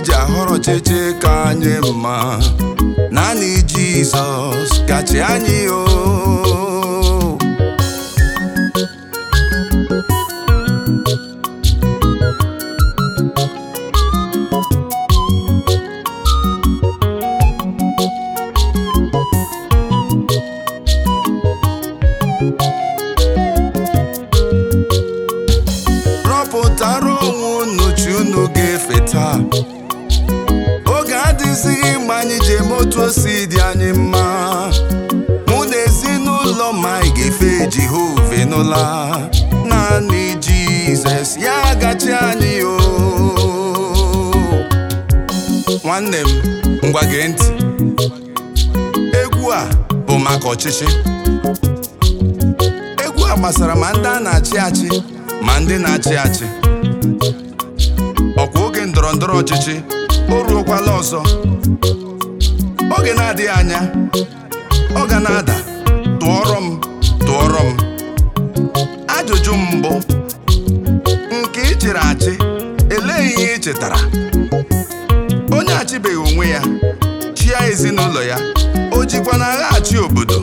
ji ahọrọ ọchịchị ka anyị mma naanị jizọs kachi anyị o rọpụtara onwe unu chi unu ga-efe taa oge adịzighị mgbe anyị ji eme otu o si dị anyị mma mụ na ezinụlọ ma anyị ga-efe jehova n'ụla naanị jizọs ya gachi anyị o nwanne m ngwa gee ntị egwu a bụ maka ọchịchị egwu a gbasara ma ndị a na-achị achị ma ndị na-achị achị ọkwa oge ndọrọ ndọrọ ọchịchị o ruokwala ọzọ oge na-adịghị anya ọ ga na-ada tụọrọ m tụọrọ m ajụjụ m mbụ nke ị chịrị achị elee ihe ị chetara onye achịbeghị onwe ya chịa ezinụlọ ya o jikwa na agha achị obodo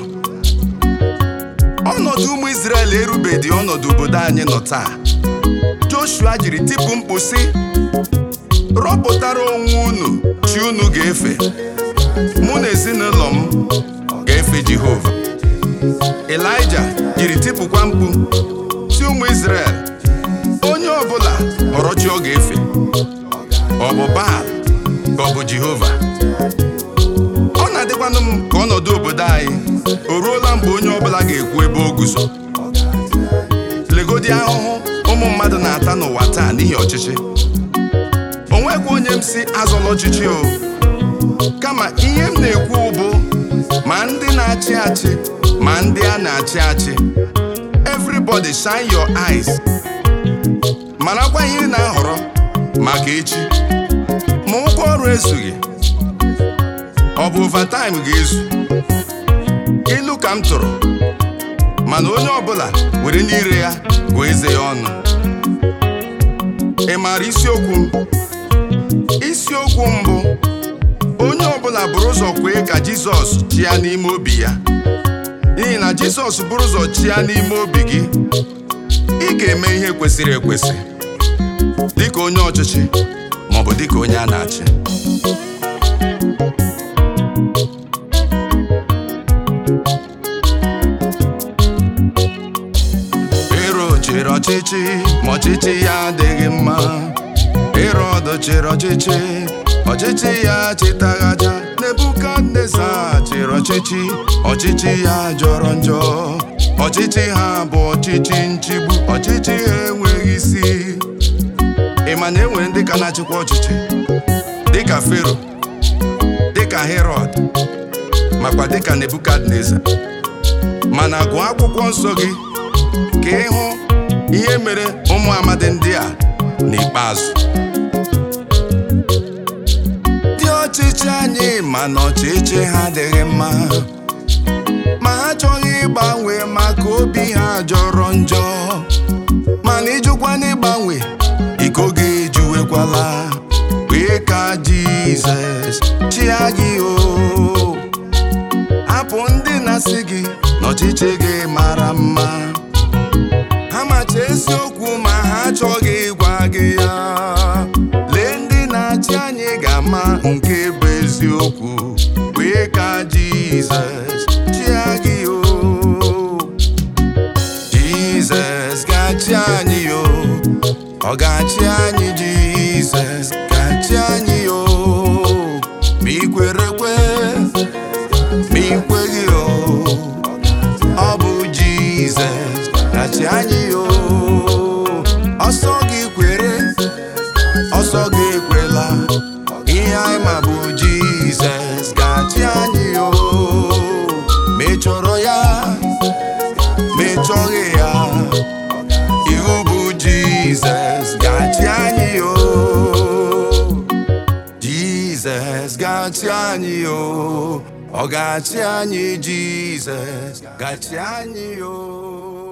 ọnọdụ ụmụ Izrel erubeghị ọnọdụ obodo anyị nọ taa Joshua jiri tipu mkpu sị rọpụtara onwe unu chi unu ga-efe mụ na ezinụlọ m ga-efe Jehova Elaịja jiri tipụkwa mkpu si ụmụ Izrel onye ọbụla họrọ chi ọ ga-efe ọ bụ Baal ka ọ bụ Jehova ọ na-adịkwanụ m ka ọnọdụ obodo anyị o ruola mgbe onye ọbụla ga-ekwu ebe o guzo legodi ahụhụ ụmụ mmadụ na-ata n'ụwa taa n'ihi ọchịchị o nwekwa onye m si azọla ọchịchị o kama ihe m na-ekwu bụ ma ndị na-achị achị ma ndị a na-achị achị everybody shine your eyes marakwa ihe ị na-ahọrọ maka echi ma ụgwọ ọrụ ezughị ọ bụ overtime ga-ezu ilu ka m tụrụ mana onye ọbụla were n'ire ya gụọ eze ya ọnụ ị maara isiokwu m isiokwu m bụ onye ọbụla bụrụ ụzọ kwee ka Jizọs chịa n'ime obi ya n'ihi na Jizọs bụrụ ụzọ chịa n'ime obi gị ị ga-eme ihe kwesịrị ekwesị dịka onye ọchịchị maọbụ dịka onye a na-achị Ero chịrị ọchịchị ma ọchịchị ya adịghị mma Herọd chịrị ọchịchị ọchịchị ya chịtaghaja Nebukadneza chịrị ọchịchị ọchịchị ya jọrọ njọ ọchịchị ha bụ ọchịchị nchigbu ọchịchị ha enweghị isi ị ma na e nwere ndị ka na-achịkwa ọchịchị dịka Fero dịka Herọd makwa dịka Nebukadneza mana gụọ akwụkwọ nsọ gị ka ịhụ ihe mere ụmụ amadi ndị a n'ikpeazụ ndị ọchịchị anyị ma na ọchịchị ha adịghị mma ma ha chọghị ịgbanwe maka obi ha jọrọ njọ mana ịjụkwa n'ịgbanwe iko gị ejuwekwala wee ka Jizọs chịa gị o hapụ ndị na-asị gị na ọchịchị gị mara mma ha macha eziokwu ma ha achọghị ịgwa gị ya lee ndị na-achị anyị ga-ama nke bụ eziokwu wee ka Jizọs chịa gị o Jizọs ga-achị anyị o ọ ga-achị anyị Jizọs ga-achị anyị o ma ị kwere kwe ma ị kweghị o ọ bụ Jizọs ga-achị anyị o ọsọ gị kwere ọsọ gị ekwela ihe anyị ma bụ Jizọs ga-achị anyị o ma ị chọrọ ya ma ị chọghị ya iwu bụ Jizọs ga-achị anyị o Jizọs ga-achị anyị o ọ ga-achị anyị Jizọs ga-achị anyị o